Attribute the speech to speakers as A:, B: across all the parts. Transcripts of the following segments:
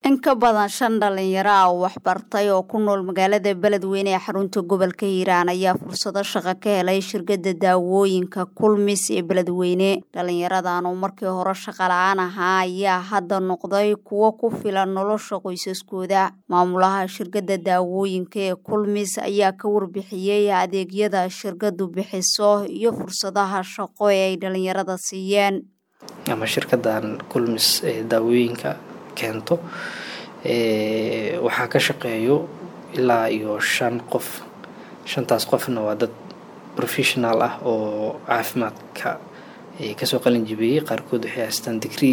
A: in ka badan shan dhalinyaro ah oo waxbartay oo ku nool magaalada beledweyne ee xarunta gobolka hiiraan ayaa fursado shaqo ka helay shirkada daawooyinka kulmis ee beledweyne dhalinyaradan oo markii hore shaqa la-aan ahaa ayaa hadda noqday kuwo ku filan nolosha qoysaskooda maamulaha shirkada daawooyinka ee kulmis ayaa ka warbixiyey adeegyada shirkadu bixiso iyo fursadaha shaqo ee ay dhalinyarada siiyeen
B: ama shirkadan kulmis ee daawooyinka keento waxaa ka shaqeeyo ilaa iyo shan qof shantaas qofna waa dad professional ah oo caafimaadka kasoo qalin jibiyey qaarkood waxay haystaan degree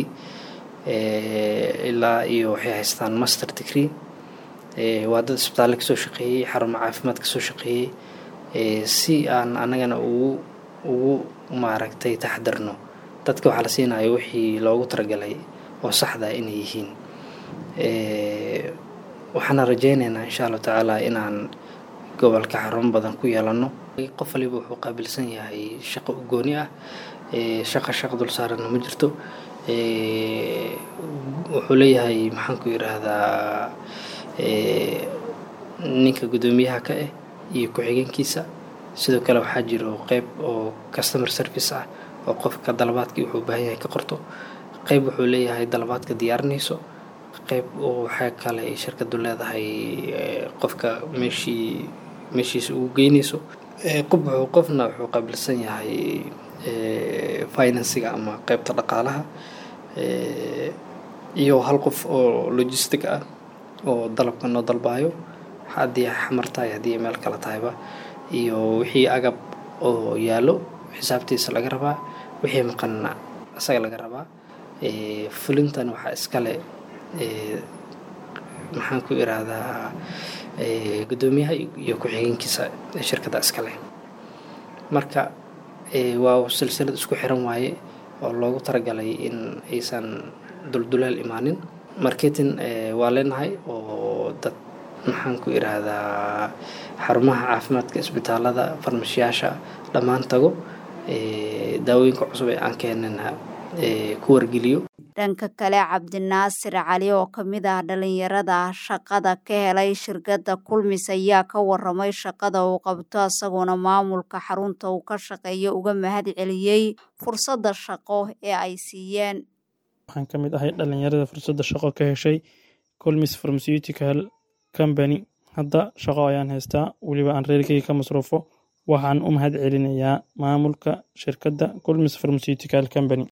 B: ilaa iyo waxay haystaan master degree waa dad isbitaalle kasoo shaqeeyey xarumo caafimaad kasoo shaqeeyey si aan anagana ugu ugu maaragtay taxdarno dadka waxaa la siinayo wixii loogu talagalay oo saxda inay yihiin waxaana rajeyneynaa insha allahu tacaala inaan gobolka xarumo badan ku yeelano qof waliba wuxuu qaabilsan yahay shaqo u gooni ah shaqa shaq dul saarana ma jirto wuxuu leeyahay maxaan ku yiraahdaa ninka guddoomiyaha ka ah iyo ku-xigeenkiisa sidoo kale waxaa jiro qeyb oo customer service ah oo qofka dalabaadkii wuxuu baahan yahay ka qorto qeyb wuxuu leeyahay dalabaadka diyaarinayso qeyb waxaa kale ay shirkadu leedahay qofka meeshii meeshiisa ugu geynayso qof wuxuu qofna wuxuu qaabilsan yahay finansiga ama qeybta dhaqaalaha iyo hal qof oo logistic ah oo dalabka noo dalbaayo haddii xamar tahay haddii meel kale tahayba iyo wixii agab oo yaallo xisaabtiisa laga rabaa wixii maqanna isaga laga rabaa fulintan waxaa iskale maxaan ku iraahdaa guddoomiyaha iyo ku-xigeenkiisa shirkadda iskale marka waa silsilad isku xiran waaye oo loogu talagalay in aysan dulduleel imaanin marketing waa leenahay oo dad maxaan ku iraahdaa xarumaha caafimaadka isbitaalada farmashiyaasha dhammaan tago daawooyinka cusub ee aan keenana ku wargeliyo
A: dhanka kale cabdinaasir cali oo kamid ah dhalinyarada shaqada ka helay shirkadda kulmis ayaa ka waramay shaqada uu qabto isagoona maamulka xarunta uu ka shaqeeyo uga mahad celiyey fursadda shaqo ee ay siiyeen
C: waxaan ka mid ahay dhalinyarada fursadda shaqo ka heshay culmis pharmaceutical company hadda shaqo ayaan haystaa weliba aan reerkeyga ka masruufo waxaan u mahad celinayaa maamulka shirkadda culmis pharmaceutical company